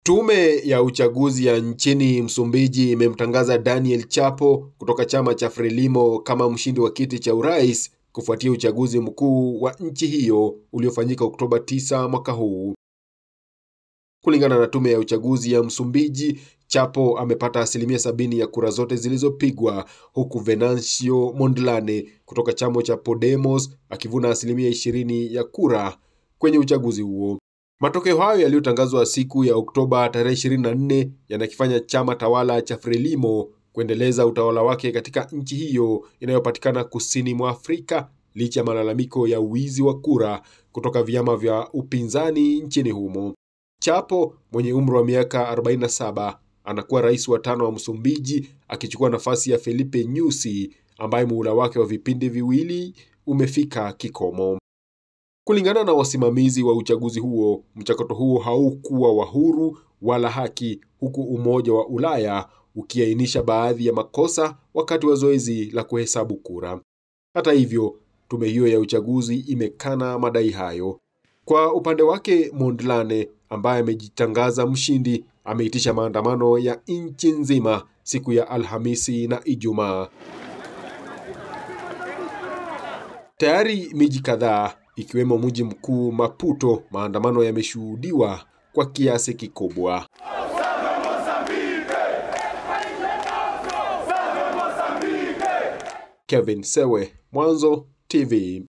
Tume ya uchaguzi ya nchini Msumbiji imemtangaza Daniel Chapo kutoka chama cha Frelimo kama mshindi wa kiti cha urais kufuatia uchaguzi mkuu wa nchi hiyo uliofanyika Oktoba 9 mwaka huu. Kulingana na tume ya uchaguzi ya Msumbiji, Chapo amepata asilimia sabini ya kura zote zilizopigwa huku Venancio Mondlane kutoka chama cha Podemos akivuna asilimia ishirini ya kura kwenye uchaguzi huo. Matokeo hayo yaliyotangazwa siku ya Oktoba tarehe 24 yanakifanya chama tawala cha Frelimo kuendeleza utawala wake katika nchi hiyo inayopatikana kusini mwa Afrika licha ya malalamiko ya wizi wa kura kutoka vyama vya upinzani nchini humo. Chapo mwenye umri wa miaka 47 anakuwa rais wa tano wa Msumbiji akichukua nafasi ya Felipe Nyusi ambaye muhula wake wa vipindi viwili umefika kikomo. Kulingana na wasimamizi wa uchaguzi huo, mchakato huo haukuwa wa huru wala haki, huku Umoja wa Ulaya ukiainisha baadhi ya makosa wakati wa zoezi la kuhesabu kura. Hata hivyo, tume hiyo ya uchaguzi imekana madai hayo. Kwa upande wake, Mondlane ambaye amejitangaza mshindi ameitisha maandamano ya nchi nzima siku ya Alhamisi na Ijumaa. Tayari miji kadhaa ikiwemo mji mkuu Maputo, maandamano yameshuhudiwa kwa kiasi kikubwa. Kevin Sewe, Mwanzo TV.